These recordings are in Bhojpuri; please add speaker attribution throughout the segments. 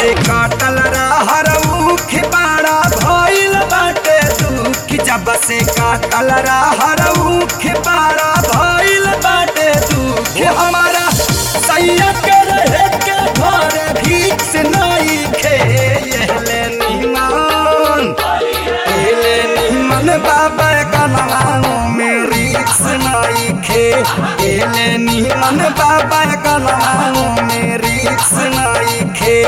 Speaker 1: से काटल रहर उख बाड़ा भइल बाटे दुख जब से काटल रहर उख बाड़ा भइल बाटे दुख हमारा सैया के रहे के घर भीख नहीं खे यहले निमान एले निमन बाबा कनवाओ मेरी सुनाई खे एले निमन बाबा कनवाओ मेरी सुनाई खे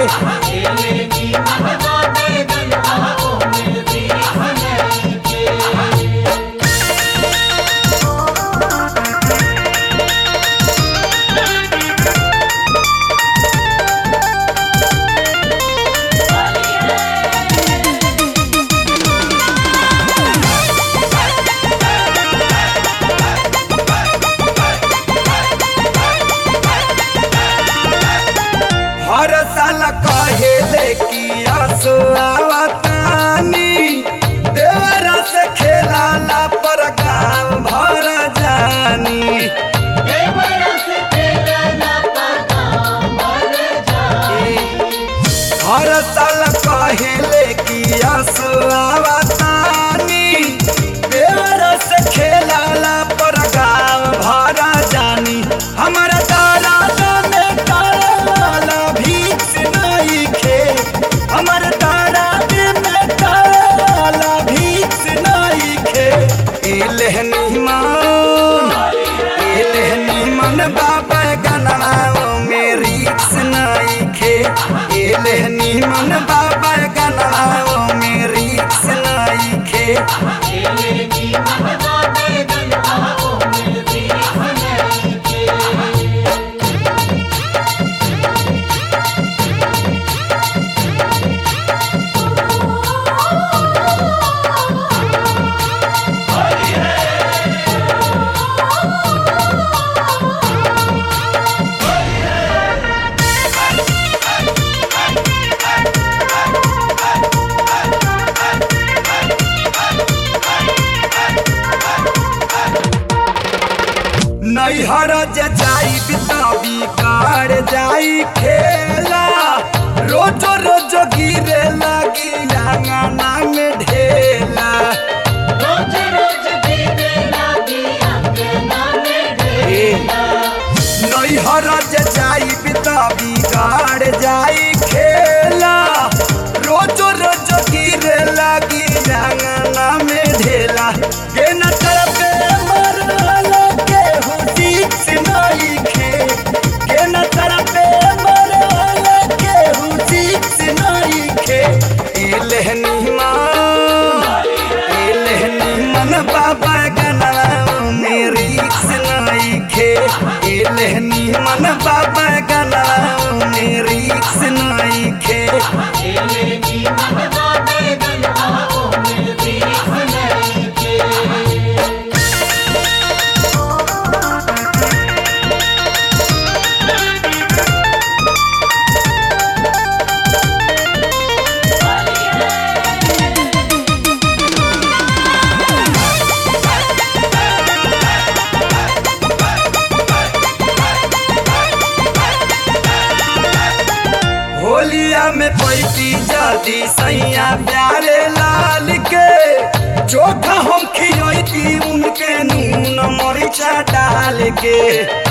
Speaker 1: हर साल कहे कि आसो आवतानी देवरा से खेलाला पर गाँव भर जानी हर साल कहे कि आसो आवतानी देवरा से खेलाला पर गाँव भर जानी हमारा तारा में ताला भीख नहीं खे हमर तारा में ताला भीख नहीं खे एलहनी मान एलहनी मन बाबा गनाओ मेरी नहीं खे एलहनी मन बाबा गनाओ मेरी नहीं खे नैहर जे जाई बिताबी कार जाई खेला रोजो रोजो गिरे लगी आंगना में ढेला नैहर जे जाई बिताबी कार जाई खेला रोजो रोजो गिरे लगी आंगना में ढेला के न तरफे मरला के हुदी नहीं खे के न तरफे मरला के हुदी नहीं खे एलहनी मान एलहनी मन बाबा गनाओ मेरी नहीं खे एलहनी मन बाबा गनाओ मेरी नहीं खे होलिया में पैती जदी सैया प्यारे लाल के चोखा हम खियोती उनके नून मरिचा डाल के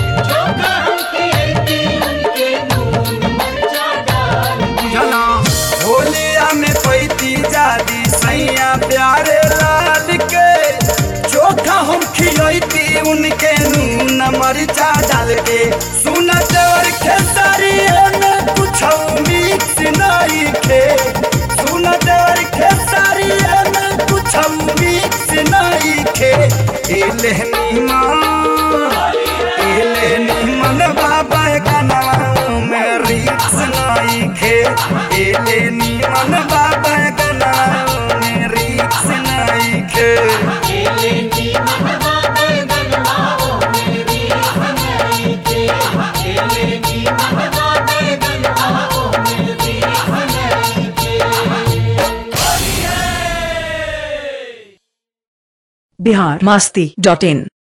Speaker 1: बुझला होलिया में पैती जादी सैया प्यारे लाल के चोखा हम खियोती उनके नून मरिचा डाल के सुन देवर खेसारी में कुछ मिक्स नहीं खे सुन देवर खेसारी में कुछ मिक्स नहीं खे एलहनी मान एलहनी मन बाबा का नाम में रिक्स नहीं खे एलहनी मन बाबा का नाम में रिक्स नहीं खे
Speaker 2: बिहार मास्ती डॉट इन